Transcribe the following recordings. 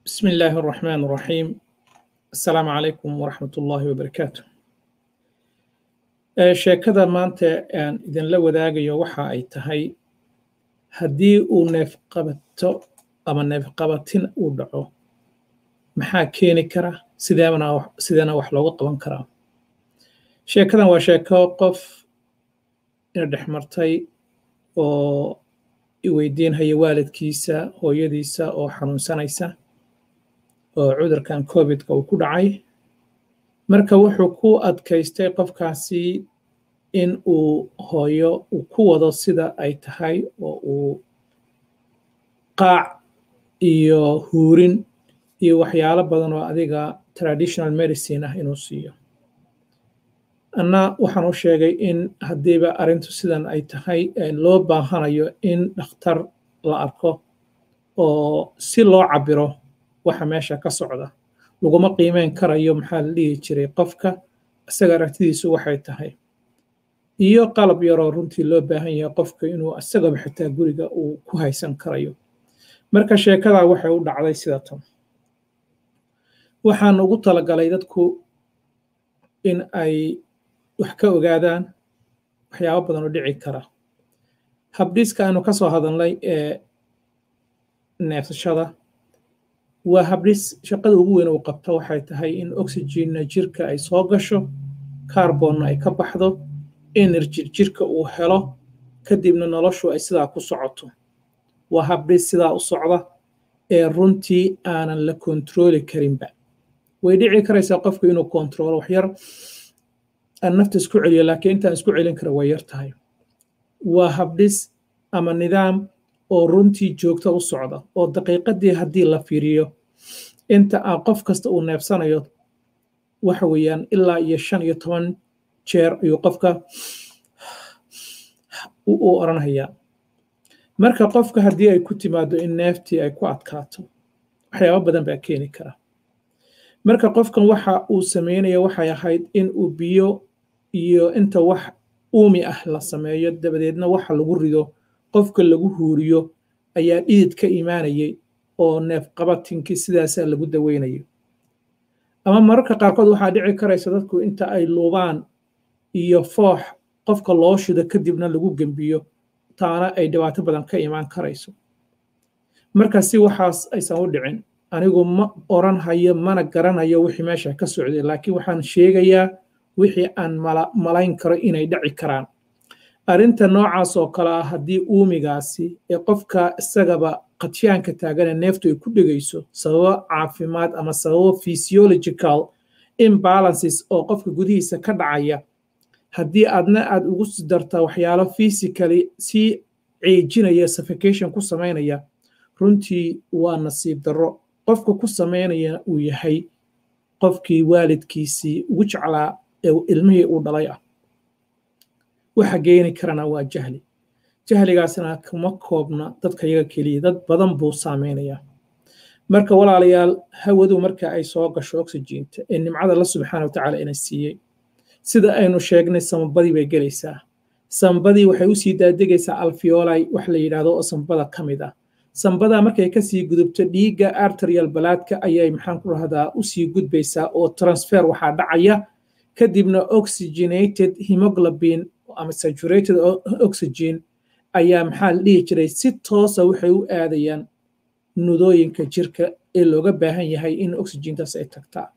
بسم الله الرحمن الرحيم السلام عليكم ورحمة الله وبركاته sheekada maanta aan idinla wadaagayo waxa ay tahay haddii uu neefqabato ama neefqabatin uu dhaco maxaa keeni kara sideena wax looga qaban karaa sheekadan waa sheeko qof ina dhex martay oo iweydiinhaya waalidkiisa hooyadiisa oo xanuunsanaysa oo cudurkan covidka uu ku dhacay marka wuxuu ku adkaystay qofkaasi in uu hooyo uu ku wado sida ay tahay oo uu qaac iyo huurin iyo waxyaalo badan oo adiga traditional medicine ah inuu siiyo anna waxaan u sheegay in haddiiba arrintu sidan ay tahay loo baahanayo in dhakhtar la arko oo si loo cabiro waxa meesha ka socda laguma qiimeyn karayo maxaa la dhihi jiray qofka isaga aragtidiisu waxay tahay iyo qalab yaroo runtii loo baahan yahay qofka inuu isagaba xitaa guriga uu ku haysan karayo marka sheekadaa waxay u dhacday sida tan waxaan ugu talagalay dadku in ay wax ka ogaadaan waxyaabo badan oo dhici kara habdhiiska aanu ka soo hadalnay ee neefsashada waa habdhis shaqada ugu weyn uu qabto waxay tahay in oxygenna jirka ay soo gasho carbonna ay ka baxdo energy jirka uu helo kadibna noloshu ay sidaa ku socoto waa habdhis sidaa u socda ee runtii aanan la kontrooli karinba way dhici karaysaa qofku inuu kontroolo waxyar aan nafta isku celiyo laakiin intaan isku celin kara way yar tahay waa habdhis ama nidaam oo runtii joogto u socda oo daqiiqadii haddii la fiiriyo inta aan qof kasta uu neefsanayo waxa weeyaan ilaa iyo shan iyo toban jeer ayuu qofka u oranhayaa marka qofka haddii ay ku timaado in neeftii ay ku adkaato waxyaabo badan baa keeni kara marka qofkan waxa uu sameynaya waxay ahayd in uu biyo iyo inta wax uumi ah la sameeyo dabadeedna waxa lagu rido qofka lagu huuriyo ayaa dhidid ka imaanayay oo neefqabatinkii sidaasaa lagu daweynayo ama mararka qaarkood waxaa dhici karaysa dadku inta ay luubaan iyo foox qofka loo shido kadibna lagu gembiyo taana ay dhibaato badan ka imaan karayso marka si waxaas aysan u dhicin anigu ma oran hayo mana garanayo wixii meesha ka socday laakiin waxaan sheegayaa wixii aan malayn karo inay dhaci karaan arrinta noocaas oo kale ah haddii uumigaasi ee qofka isagaba qadshaanka taagane neeftu ay ku dhegayso sababo caafimaad ama sababo physiological imbalances oo qofka gudihiisa ka dhacaya haddii aadna aad ugu darta waxyaalo physically si ceejinaya suffocation ku samaynaya runtii waa nasiib darro qofka ku samaynaya uu yahay qofkii waalidkiisii ugu jeclaa ee ilmihii uu dhalay ah waxa geeni karana waa jahli jahligaasna kuma koobna dadka yaga keliya dad badan buu saameynayaa marka walaalayaal hawadu marka ay soo gasho oxygeenta ee nimcada la subxaana watacaala ina siiyey sida aynu sheegnay sambadii bay gelaysaa sambadii waxay usii daadegaysaa alfiolai wax la yidhaahdo oo sambada ka mid ah sambadaa markay kasii gudubto dhiigga arterial balaadka ayay maxaan ku rahdaa usii gudbaysaa oo transfer waxaa dhacaya kadibna oxygenated hemoglobin ama saturated oxygen ayaa maxaa la dhihi jiray si toosa waxay u aadayaan nudooyinka jirka ee looga baahan yahay in oxygentaas ay tagtaa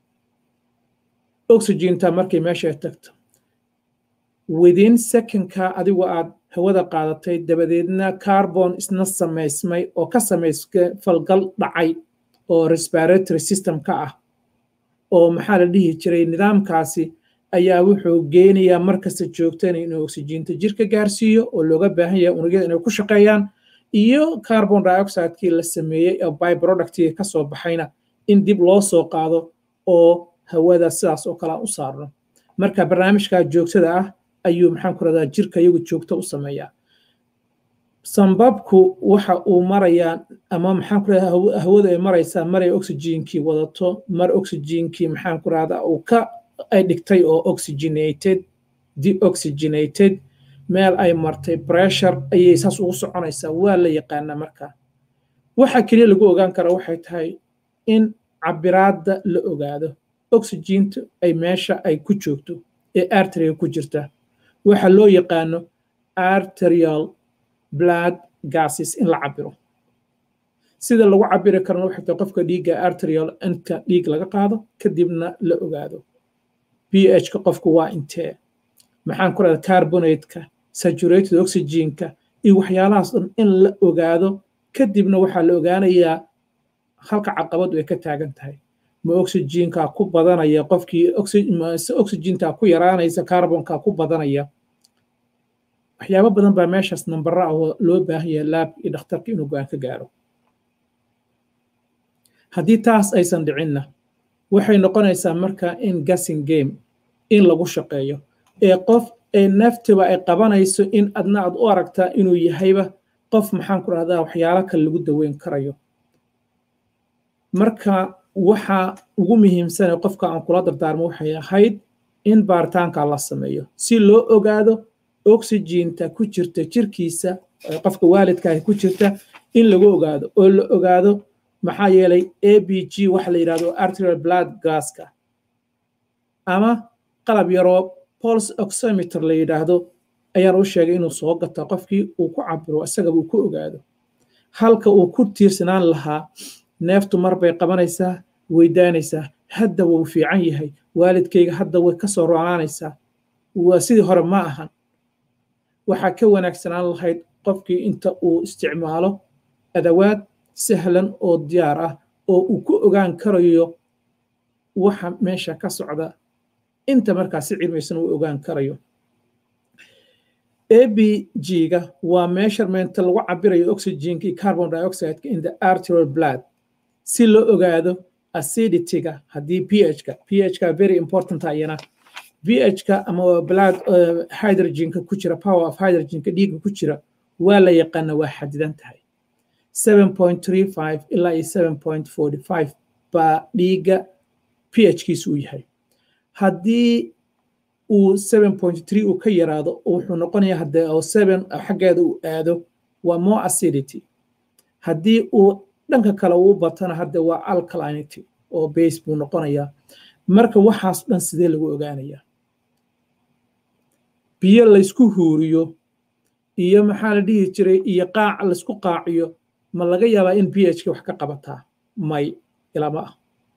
oxygenta markay meesha tagto within secondka adigu aad hawada qaadatay dabadeedna carbon isna samaysmay oo ka samaysmay falgal dhacay oo respiratory system ka ah oo maxaa la dhihi jiray nidaamkaasi ayaa wuxuu geenayaa markasta joogtana inuu oxygeenta jirka gaarsiiyo oo looga baahan yahay unugyada inay ku shaqeeyaan iyo carbon dioxidekii la sameeyey oo byproductii ka soo baxayna in dib loo soo qaado oo hawada sidaas oo kale u saarno marka barnaamijka joogtada ah ayuu maxaan ku radaa jirka iyagu joogto u sameeyaa sambabku waxa uu marayaa ama maxaan ku radaa hawadu ay maraysaa maray oxygenkii wadato mar oxygenkii maxaan ku rahdaa uu ka ay dhigtay oo oxygenated deoxygenated meel ay martay pressure ayay saas ugu soconaysaa waa la yaqaanaa marka waxa keliya lagu ogaan kara waxay tahay in cabiraadda la ogaado oxygentu ay meesha ay ku joogto ee arteriga ku jirta waxa loo yaqaano arterial blood gases in la cabiro sida lagu cabiri karana waxay tahay qofka dhiigga arterial inta dhiig laga qaado kadibna la ogaado ph-ka qofku waa intee maxaan ku rahda carbonateka saturated oxygenka iyo waxyaalahaas dhan in la ogaado kadibna waxaa la ogaanayaa halka caqabadu ay ka taagan tahay ma oxygenka ku badanaya qofkii oxygenta ku yaraanaysa carbonka ku badanaya waxyaabo badan baa meeshaas nambara ah oo loo baahan yahay laab iyo dhakhtarka inuu go-aan ka gaaro haddii taas aysan dhicinna waxay noqonaysaa marka in gassing game in lagu shaqeeyo ee qof ee naftiba ay qabanayso in adna aad u aragtaa inuu yahayba qof maxaan ku rahdaa waxyaalo kale lagu daweyn karayo marka waxa ugu muhiimsane qofka aan kula dardaarmo waxay ahayd in baaritaanka la sameeyo si loo ogaado oxyginta ku jirta jirkiisa qofka waalidkaahi ku jirta in lagu ogaado oo la ogaado maxaa yeelay a b g waxa la yidhahdo arterial blood gaska ama qalab yaroo pols oximeter la yidhaahdo ayaan u sheegay inuu soo gata qofkii uu ku cabiro isagaba uu ku ogaado halka uu ku tiirsanaan lahaa neeftu mar bay qabanaysaa weydaanaysaa hadda wuu fiican yahay waalidkayga hadda way ka soo roonaanaysaa waa sidii hore ma ahan waxaa ka wanaagsanaan lahayd qofkii inta uu isticmaalo adawaad sahlan oo diyaar ah oo uu ku ogaan karayo waxa meesha ka socda inta markaa si cilmaysan uu ogaan karayo abg-ga waa measurementa lagu cabirayo oxygenka iyo carbon dioxideka in the arterial blood si loo ogaado acidityga haddii ph-ka ph-ka very important ayana ph-ka ama blood hydrogenka ku jira power of hydrogenka dhiigga ku jira waa la yaqaana waa xadidan tahay 7.35 ilaa iyo 7.45 baa dhiigga ph-kiisu u yahay haddii uu 7.3 uu ka yaraado wuxuu noqonayaa haddee oo 7 xaggeeda uu aado waa more acidity haddii uu dhanka kale uu batana hadde waa alkalinity oo base buu noqonayaa marka waxaas dhan sidee lagu ogaanayaa biyo laysku huuriyo iyo maxaa la dhihi jiray iyo qaac laysku qaaciyo ma laga yaabaa in ph-ka wax ka qabataa may ilama ah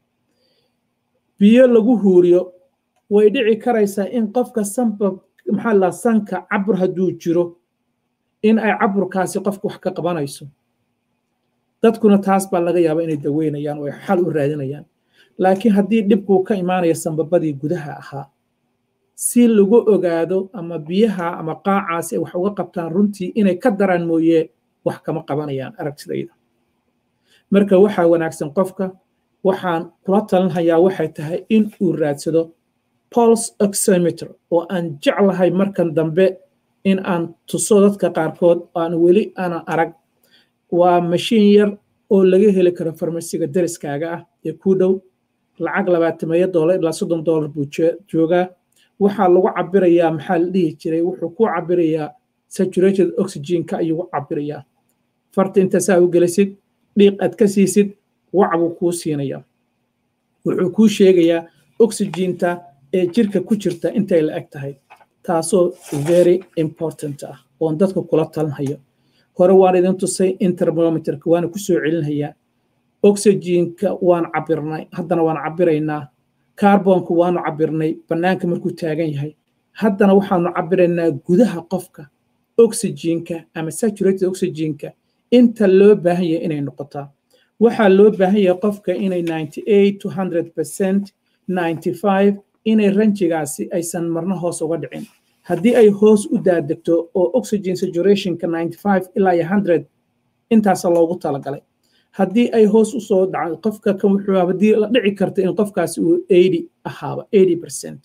biyo lagu huuriyo way dhici karaysaa in qofka sanba maxaa la sanka cabur hadduu jiro in ay caburkaasi qofka wax ka qabanayso dadkuna taas baa laga yaabaa inay daweynayaan oo ay xal u raadinayaan laakiin haddii dhibkuu ka imaanaya sanbabadii gudaha ahaa si lagu ogaado ama biyaha ama qaacaasi ay wax uga qabtaan runtii inay ka daraan mooye wax kama qabanayaan aragtidayda marka waxaa wanaagsan qofka waxaan kula talinhayaa waxay tahay in uu raadsado pols oximeter oo aan jeclahay markan dambe in aan tuso dadka qaarkood aan weli aanan arag waa mashiin yar oo laga heli karo farmasiga deriskaaga ah ee ku dhow lacag labaatameeyo doolar ilaa soddon doolar buu joogaa waxaa lagu cabirayaa maxaa la dhihi jiray wuxuu ku cabirayaa saturated oxygenka ayuu cabirayaa farta intaasaa u gelisid dhiiq aad ka siisid wac buu kuu siinayaa wuxuu kuu sheegayaa oxygenta ee jirka ku jirta intay la eg tahay taasoo very important ah oon dadka kula talinhayo hore waan idin tusay intermometerka waana ku soo celinhayaa oxygenka waan cabirnay haddana waan cabiraynaa carbonka waanu cabirnay bannaanka markuu taagan yahay haddana waxaanu cabiraynaa gudaha qofka oxygenka ama saturated oxygenka inta loo baahan yahay inay noqotaa waxaa loo baahan yahay qofka inay 98 to 100 percent 95 inay ranjigaasi aysan marna hoos uga dhicin haddii ay hoos u daadegto oo oxygen saturationka 95 ilaa iyo 100 intaasa loogu talagalay haddii ay hoos u soo dhacdo qofka kan wuxuu haddii la dhici karta in qofkaasi uu 80 ahaaba 80 percent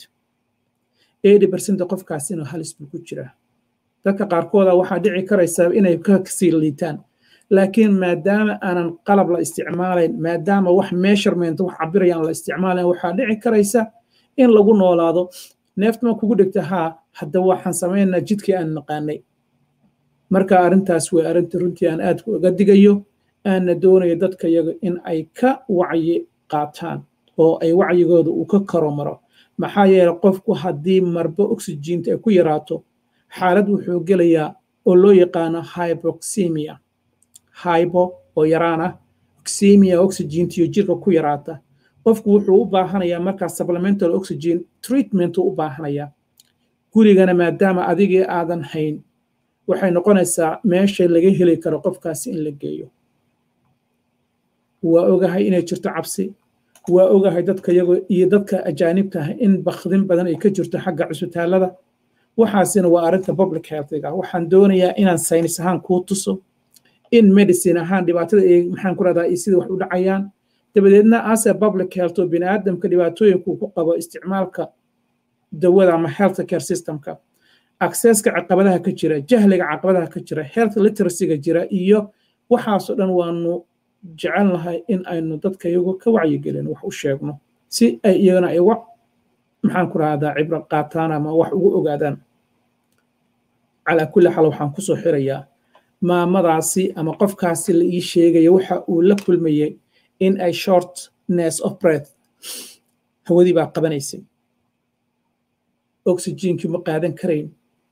80 percent qofkaasi inuu halis buu ku jiraa dadka qaarkooda waxaa dhici karaysaa inay ka sii liitaan laakiin maadaama aanan qalab la isticmaalayn maadaama wax measurement wax cabirayaan la isticmaalayn waxaa dhici karaysa in lagu noolaado neeftama kugu dhegta haa hadda waxaan samaynaa jidkii aan naqaanay marka arrintaas way arrinta runtii aan aad uga digayo aana doonaya dadka yaga in ay ka wacyi qaataan oo ay wacyigooda uu ka karo maro maxaa yeelay qofku haddii marba oxygiinta ay ku yaraato xaalad wuxuu gelayaa oo loo yaqaano hyboxemia hybo oo yaraan ah oxemia oxygiintiyo jirka ku yaraata qofku wuxuu u baahanayaa markaa supplemental oxygen treatment u baahanayaa gurigana maadaama adigii aadan hayn waxay noqonaysaa meesha laga heli karo qofkaasi in la geeyo waa ogahay inay jirto cabsi waa ogahay dadka yago iyo dadka ajaanibta ah in bakdin badan ay ka jirto xagga cusbitaalada waxaasina waa arrinta public healthiga waxaan doonayaa inaan saynis ahaan kuu tuso in medicine ahaan dhibaatada ay maxaan ku rahdaa iyo sida wax u dhacayaan dabadeedna ase public health oo biniaadamka dhibaatooyinku ku qabo isticmaalka dawada ama health care systemka accesska caqabadaha ka jira jahliga caqabadaha ka jira health literacyga jira iyo waxaasoo dhan waanu jecel nahay in aynu dadka iyagu ka wacyigelin wax u sheegno si ay iyagana ay wax maxaan ku rahdaa cibro qaataan ama wax ugu ogaadaan calaa kulli xaal waxaan kusoo xirayaa maamadaasi ama qofkaasi la ii sheegaya waxa uu la kulmayay in ay shortness of breath hawadii baa qabanaysay oxygenkii ma qaadan karayn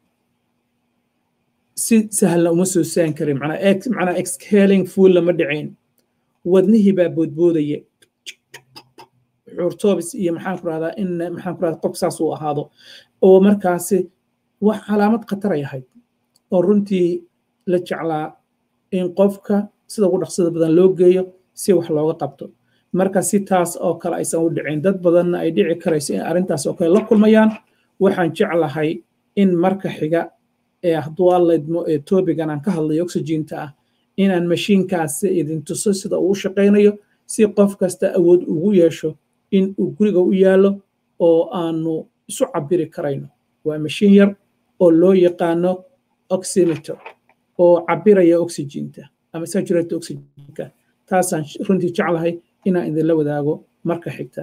si sahlan uma soo saan karin macnaa exhaling fuul lama dhicayn wadnihii baa boodboodaya xuurtoobis iyo maxaan ku rahdaa in maxaan ku rahdaa qof saas uu ahaado oo markaasi wax calaamad khataray ahayd oo runtii la jeclaa in qofka sida ugu dhaqsada badan loo geeyo si wax looga qabto marka si taas oo kale aysan u dhicin dad badanna ay dhici karayso in arrintaas oo kale la kulmayaan waxaan jeclahay in marka xiga ee hadduu allaydmo ee toobigan aan ka hadlayo oxygiinta ah inaan mashiinkaasi idin tuso sida uu shaqaynayo si qof kasta awood ugu yeesho in uu guriga u yaallo oo aanu isu cabiri karayno waa mashiin yar oo loo yaqaano oximeter oo cabiraya oxygiinta ama saturate oxygenka taasaan runtii jeclahay inaan idinla wadaago marka xigta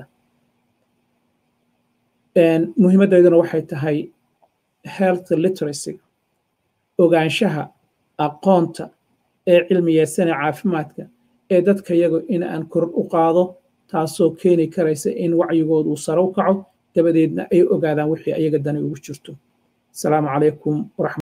muhiimadayduna waxay tahay health literacy ogaanshaha aqoonta ee cilmiyeysan ee caafimaadka ee dadka yago in aan kor u qaado taasoo keeni karaysa in wacyigooda uu sare u kaco dabadeedna ay ogaadaan wixii ayaga dani ugu jirto asalaamu calaykum waraxmat